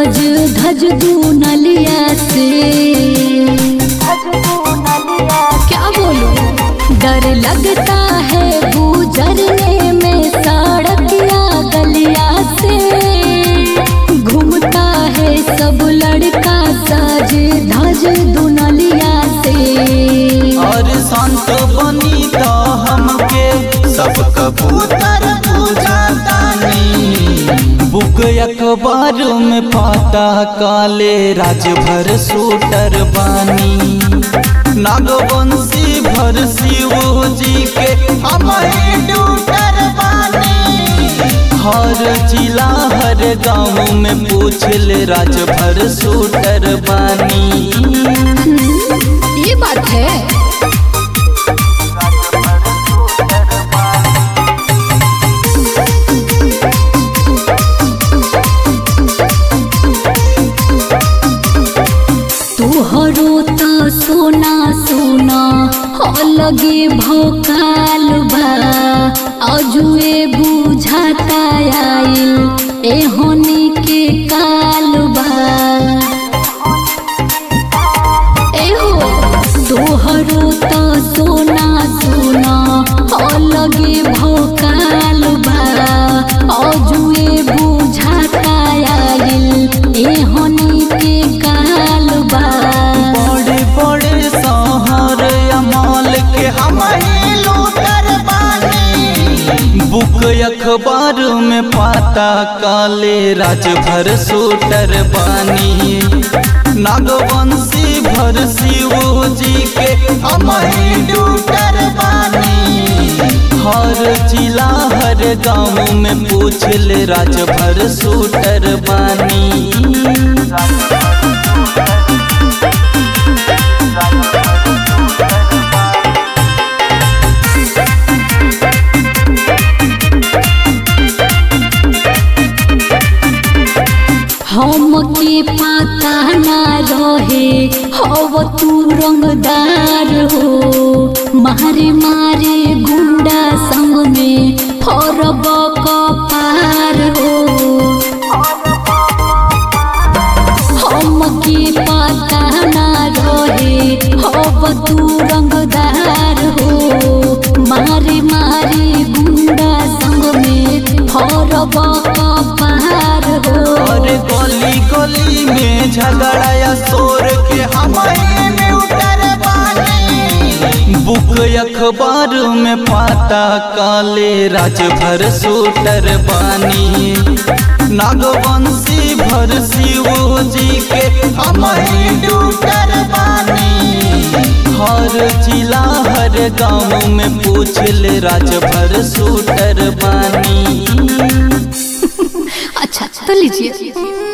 साज धज दू नलिया से क्या बोलूं डर लगता है गुजरने में सड़किया गलिया से घूमता है सब लड़का साज धज दू नलिया से और संत बनी तो हमके सब कबूतर पूजातानी बुक अखबार में पाता काले राजभर सूटर बानी नागवंशी भर शिव जी के हम डूटर बानी हर जिला हर गांव में पूछ ले राजभर सूटर बानी ये बात है तुहरो तो सोना सोना अलगे भोकाल बा अजुए बुझाता आइल एहनी के काल बा एहो तोहरो तो सोना सोना अलगे भोकाल बा अजुए बुझाता आइल एहनी के काल बा बड़े बड़े शहर अमाल के हम लूटर बानी बुक अखबार में पाता काले राजभर सूटर बानी नागवंशी भर शिव जी के हम डूटर बानी हर जिला हर गांव में पूछ ले राजभर सूटर बानी हमके पता ना रहे हव तू रंगदार हो मारे मारे गुंडा संग में फरब कपार हो हमके पता ना रहे हव तू रंगदार हो मारे मारे गुंडा संग में फरब कपार हो और गली गली में झगड़ा या शोर के हमारे उतर बुक अखबार में पाता काले राजभर सूटर बानी नागवंशी भर शिव जी के हमारे डूटर बानी हर जिला हर गांव में पूछ ले राजभर सूटर बानी अच्छा तो लीजिए